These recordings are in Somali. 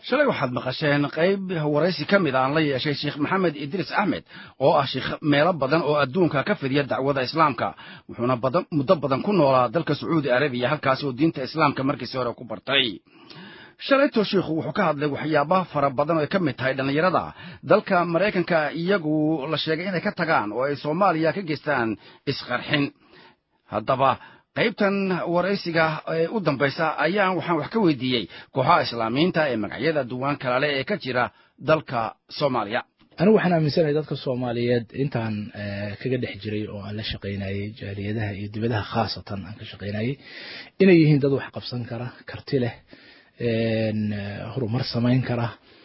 shalay waxaad maqasheen qayb waraysi ka mid aan la yeeshay sheekh maxamed idriis axmed oo ah sheekh meelo badan oo adduunka ka fidiya dacwada islaamka wuxuuna badan muddo badan ku noolaa dalka sacuudi arabiya halkaasi oo diinta islaamka markiisi hore ku bartay shalayto sheikhu wuxuu ka hadlay waxyaabaha fara badan oo ay ka mid tahay dhallinyarada dalka maraykanka iyagu la sheegay inay ka tagaan oo ay soomaaliya ka geystaan isqarxin haddaba qaybtan waraysiga ee u dambaysa ayaan waxaan wax ka weydiiyey kooxaha islaamiyiinta ee magacyada duwaan kalale ee ka jira dalka soomaaliya anigu waxaan aaminsanahay dadka soomaaliyeed intaan kaga dhex jiray oo aan la shaqaynayey jaaliyadaha iyo dibadaha khaasatan aan ka shaqaynayey inay yihiin dad wax qabsan kara karti leh horumar samayn kara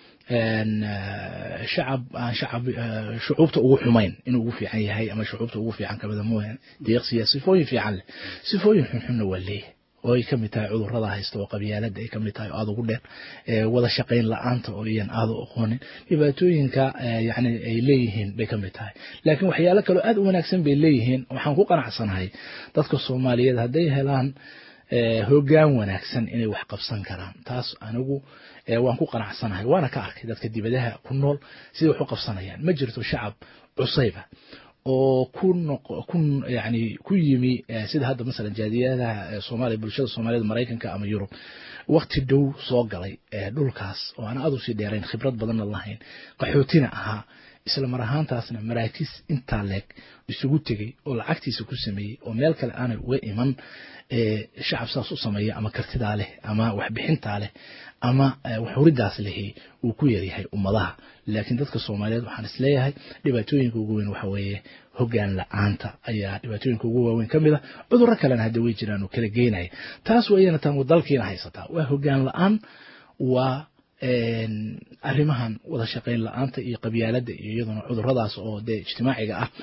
shacab aan shacab shucuubta ugu xumayn inuu ugu fiican yahay ama shucuubta ugu fiican kamida mooyaane deeqsiya sifooyin fiican leh sifooyin xunxunna waa leeyahay oo ay ka mid tahay cudurrada haysta oo qabyaalada ay ka mid tahay oo aada ugu dheer wada shaqayn la-aanta oo iyan aada u aqoonin dhibaatooyinka yani ay leeyihiin bay ka mid tahay laakiin waxyaalo kaloo aada u wanaagsan bay leeyihiin waxaan ku qanacsanahay dadka soomaaliyeed hadday helaan hoggaan wanaagsan inay wax qabsan karaan taas anigu waan ku qanacsanahay waana ka arkay dadka dibadaha ku nool siday wax u qabsanayaan ma jirto shacab cusayba oo ku ku yani ku yimi sida hadda masalan jaadiyadaha soomaaliya bulshada soomaaliyed maraykanka ama yurub wakti dhow soo galay dhulkaas oo aan aada usii dheerayn khibrad badanna lahayn qaxootina ahaa isla mar ahaantaasna maraakiis intaa leeg isugu tegey oo lacagtiisa ku sameeyey oo meel kale aanay uga iman shacab saas u sameeya ama kartidaa leh ama waxbixintaa leh ama waxhuridaas lehi uu ku yaryahay ummadaha laakiin dadka soomaaliyeed waxaan isleeyahay dhibaatooyinka ugu weyn waxa weeye hoggaan la-aanta ayaa dhibaatooyinka ugu waaweyn ka mid a cudurro kalena hadda way jiraan oo kala geynaya taas wayana tan dalkiina haysataa waa hoggaan la-aan waa arrimahan wada shaqayn la-aanta iyo qabyaalada iyo iyaduna cuduradaas oo dee ijtimaaciga ah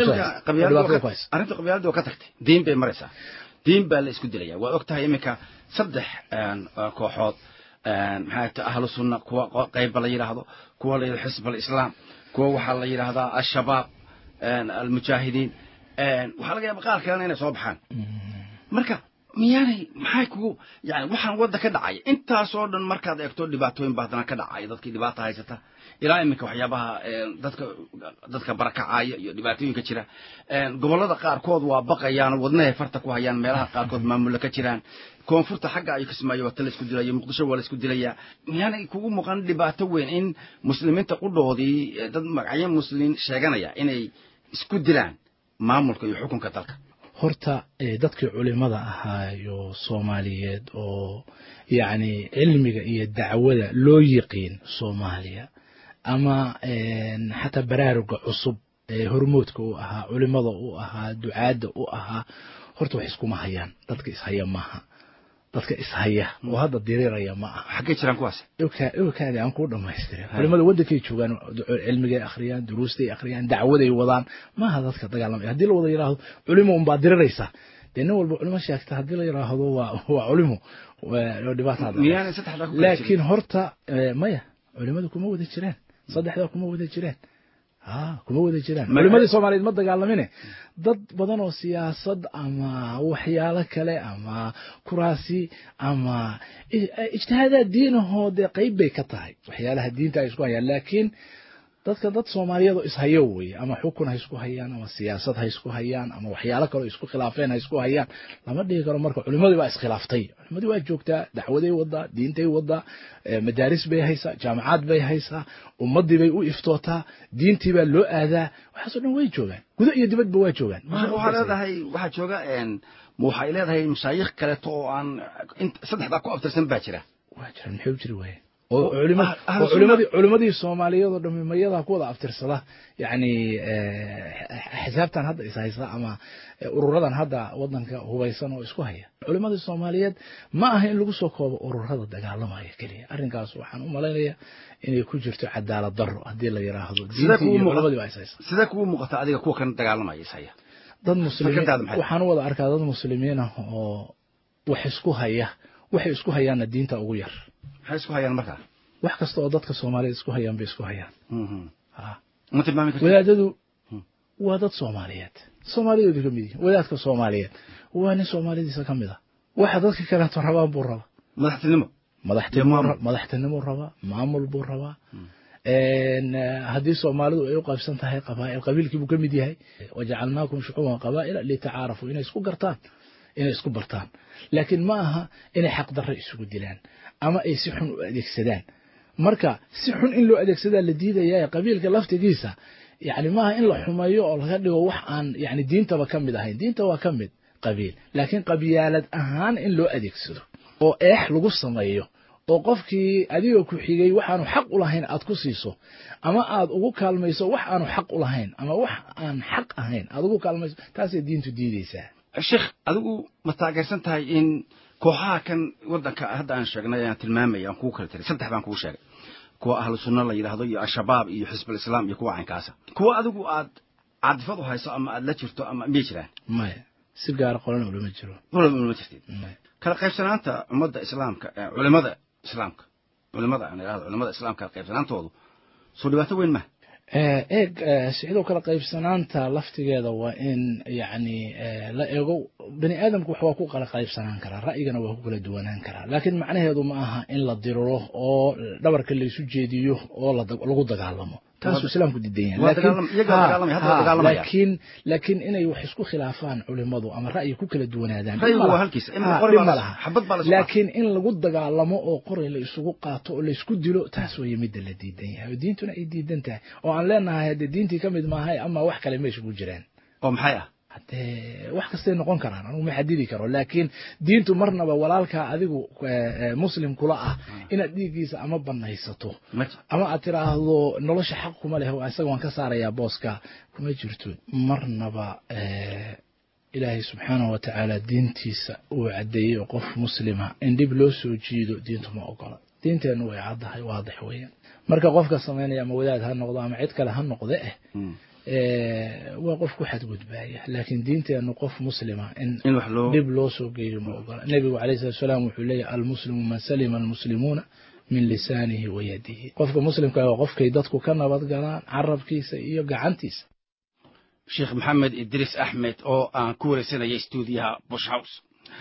arrinta qabyaalada oo ka tagtay diin bay maraysaa diin baa la isku dilaya waa og tahay iminka saddex kooxood maxaa ta ahlu sunna kuwa qayba la yidhaahdo kuwa la yidhahdo xisb alislaam kuwa waxaa la yidhahdaa al-shabaab almujaahidiin waxaa laga yaaba qaar kalena inay soo baxaan marka miyaanay maxay kugu yani waxaan wadda ka dhacaya intaasoo dhan markaad eegto dhibaatooyin baa haddana ka dhacaya dadkii dhibaata haysata ilaa iminka waxyaabaha dadka dadka barakacaya iyo dhibaatooyinka jira gobollada qaarkood waa baqayaan wadnahay farta ku hayaan meelaha qaarkood maamulla ka jiraan koonfurta xagga ayu kismaayo wata la isku dilaya muqdisho waa la isku dilaya miyaanay kugu muuqan dhibaato weyn in muslimiinta qudhoodii dad magacyo muslimiin sheeganaya inay isku dilaan maamulka iyo xukunka dalka horta dadkii culimada ahaayo soomaaliyeed oo yacni cilmiga iyo dacwada loo yiqiin soomaaliya ama xataa baraaruga cusub ee hormoodka u ahaa culimada u ahaa ducaadda u ahaa horta wax iskuma hayaan dadka ishaya maaha dadka ishaya oo hadda diriiraya ma aha xaggay jiraan kuwaas kaadi aan kuu dhamaystirin culimada waddankay joogaan cilmigay akhriyaan duruustay akhriyaan dacwaday wadaan maaha dadka dagaalamaya haddii la wada yidhaahdo culimo unbaa diriraysa dee nin walba culimo sheegta haddii la yidhaahdo waa waa culimo dhibaata laakiin horta maya culimadu kuma wada jiraan saddexdaa kuma wada jiraan kuma wada jiraan culimadii soomaaliyeed ma dagaalamine dad badan oo siyaasad ama waxyaalo kale ama kuraasi ama ijtihaadaad diinahoo dee qeyb bay ka tahay waxyaalaha diinta ay isku hayaan laakiin dadka dad soomaaliyeed oo ishayo weye ama xukun ha isku hayaan ama siyaasad ha isku hayaan ama waxyaalo kaleo isku khilaafeen ha isku hayaan lama dhigi karo marka culimadii baa iskhilaaftay culimadii waa joogtaa dacwaday wadaa diintay wadaa madaaris bay haysaa jaamacaad bay haysaa ummadii bay u iftootaa diintii baa loo aadaa waxaasoo dhan way joogaan gudo iyo dibadba waa joogaan waxaa leedahay waxaa jooga ma waxay leedahay mashaayikh kaleeto oo aan saddexdaa ku abtirsan baa jira waa jiraan maxay u jiri waaye oo culimadii soomaaliyeed oo dhami mayadaa ku wada aftirsada yani xisaabtan hadda ishaysa ama ururadan hadda wadanka hubaysan oo isku haya culimadii soomaaliyeed ma aha in lagu soo koobo ururada dagaalamaya keliya arrinkaas waxaan u malaynaya inay ku jirto cadaalad daro haddii la yiraahdo diintii iyo culimadii baa ishaysa sidee kugu muuqata adiga kuwa kan dagaalamaya ishaya dad muslimiin waxaan u wada arkaa dad muslimiin ah oo wax isku haya waxay isku hayaanna diinta ugu yar maxay isku hayaan markaa wax kasta oo dadka soomaaliyeed isku hayaan bay isku hayaan ma tilmaami karti wadaadadu waa dad soomaaliyeed soomaaliyeedu ka mid yihin wadaadka soomaaliyeed waa nin soomaalidiisa ka mid a waxa dadka kaleeto rabaan buu raba madaxtinimo madaxtinimuu rabaa maamul buu rabaa haddii soomaalidu ay u qaybsan tahay qabaa'il qabiilkii buu ka mid yahay wajacalnaakum shucuuban qabaa'ila litacaarafuu inay isku gartaan inay isku bartaan laakiin ma aha inay xaqdarro isugu dilaan ama ay si xun u adeegsadaan marka si xun in loo adeegsadaa la diidaya qabiilka laftigiisa yani maaha in la xumeeyo oo laga dhigo wax aan yani diintaba ka mid ahayn diinta waa ka mid qabiil laakiin qabyaalad ahaan in loo adeegsado oo eex lagu sameeyo oo qofkii adigoo ku xigay waxaanu xaq u lahayn aad ku siiso ama aad ugu kaalmayso wax aanu xaq u lahayn ama wax aan xaq ahayn aad ugu kaalmayso taasay diintu diideysaa sheekh adigu ma taageersan tahay in kooxaha kan waddanka hadda aan sheegnay aan tilmaamaya aan kuu kala tiray saddex baan kuu sheegay kuwa ahlu sunna la yidhaahdo iyo al-shabaab iyo xisbul islaam iyo kuwa caynkaasa kuwa adigu aad caadifad u hayso ama aad la jirto ama miyay jiraan maya si gaara qolana ulama jiro ulama jirtid kala qaybsanaanta ummadda islaamka culimada islaamka culimada aan idhahdo culimada islaamka kala qaybsanaantoodu soo dhibaato weyn ma eeg sidoo kale qaybsanaanta laftigeeda waa in yani la eego bani aadamku wax waa ku kala qaybsanaan karaa ra'yigana waa ku kala duwanaan karaa laakiin macnaheedu ma aha in la diriro oo dhabarka laysu jeediyo oo lagu dagaalamo taasuu islaamku diidan yahay laakiin laakiin inay wax isku khilaafaan culimadu ama ra'yi ku kala duwanaadaan laakiin in lagu dagaalamo oo qoray la isugu qaato oo laysku dilo taas weye midda la diidan yahay oo diintuna ay diidan tahay oo aan leenahay haddee diintii ka mid maahay ama wax kale meesha ku jiraan oo maxay ah hadee wax kastay noqon karaan anugu ma xadidi karo laakiin diintu marnaba walaalkaa adigu muslim kula ah inaad dhiiggiisa ama banaysato ama aad tiraahdo nolosha xaq kuma leh isaga waan ka saarayaa booska kuma jirto marnaba ilaahay subxaanahu wa tacaala diintiisa uu caddeeyey oo qof muslima in dhib loo soo jiido diintu ma ogola diinteennu way caddahay waadix weeyaan marka qofka samaynaya ama wadaad ha noqdo ama cid kale ha noqde eh waa qof ku xadgudbaaya laakiin diinteenu qof muslima in dhib loo soo geeyo ma ogola nebigu alayh salatu salaam wuxuu leeyahy almuslimu man salima almuslimuuna min lisaanihi wa yadihi qofka muslimka waa qofkay dadku ka nabad galaan carabkiisa iyo gacantiisa sheekh maxamed idriis axmed oo aan ku wareysanayay stuudiyaha bush house